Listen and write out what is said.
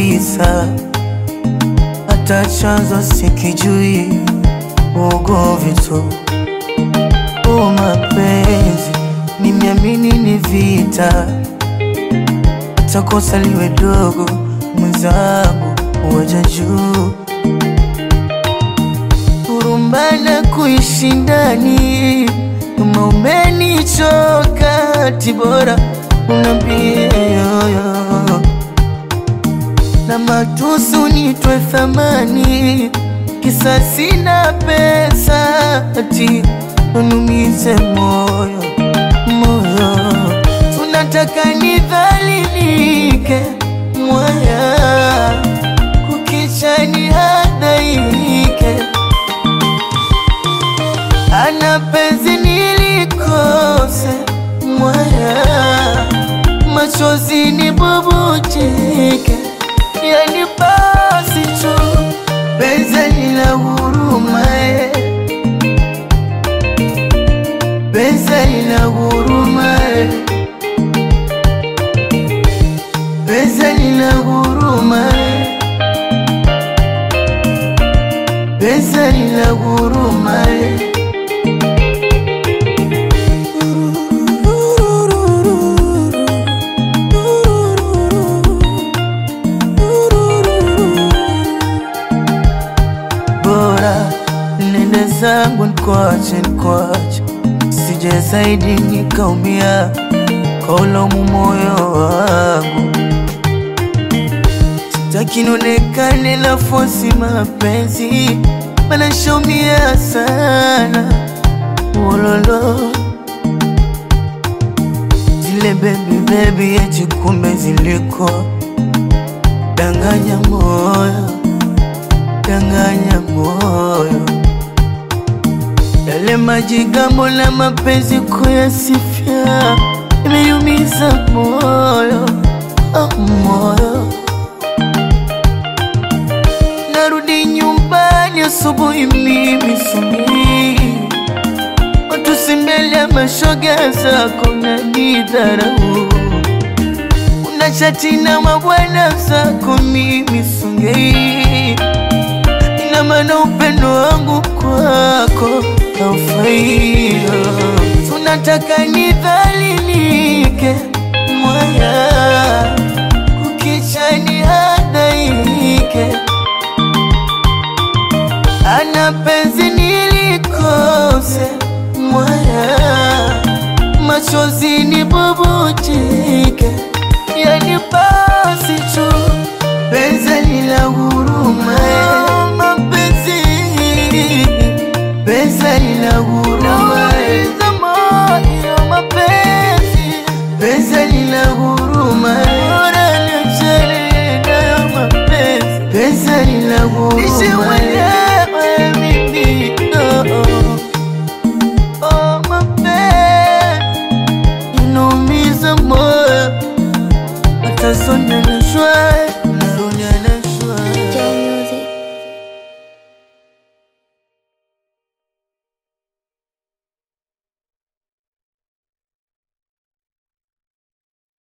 kabisa, hata chanzo sikijui, ugomvi tu. O mapenzi, nimeamini ni vita, hata kosa liwe dogo, mwenzangu waja juu kurumbana kuishi ndani, kama umenichoka tibora unambie yoyo na matusu nitwe thamani, kisa sina pesa ati unumize moyo moyo, tunataka nidhalilike mwaya, kukicha ni hadaike ana penzi nilikose mwaya, machozi nibubujike, yani basi tu penzi lina huruma eh. penzi lina huruma eh. penzi lina huruma eh. penzi lina huruma eh. bora nende zangu nikwache nikwache, sije zaidi nikaumia kaulomu moyo wangu. Sitaki nionekane na fosi mapenzi, maana shaumia sana wololo zile bebi bebi, eti kumbe ziliko danganya moyo danganya moyo, yale majigambo na mapenzi kuyasifia imeyumiza moyo oh, moyo. Narudi nyumbani asubuhi mimi sumi watu si mbele ya mashoga zako na nidharau una chati na mabwana zako mimi songei ina maana upendo wangu kwako haufai. Tunataka nidhalilike mwaya, kukicha ni hadaike, ana penzi nilikose mwaya, machozi nibubujike, yani basi tu penzi lina huruma eh. mapenzi penzi lina huruma eh. moyo mapenzi penzi lina huruma eh. bora niachane nayo mapenzi penzi lina huruma eh. mimi oh, oh, mapenzi inaumiza moyo hata sonda na shwari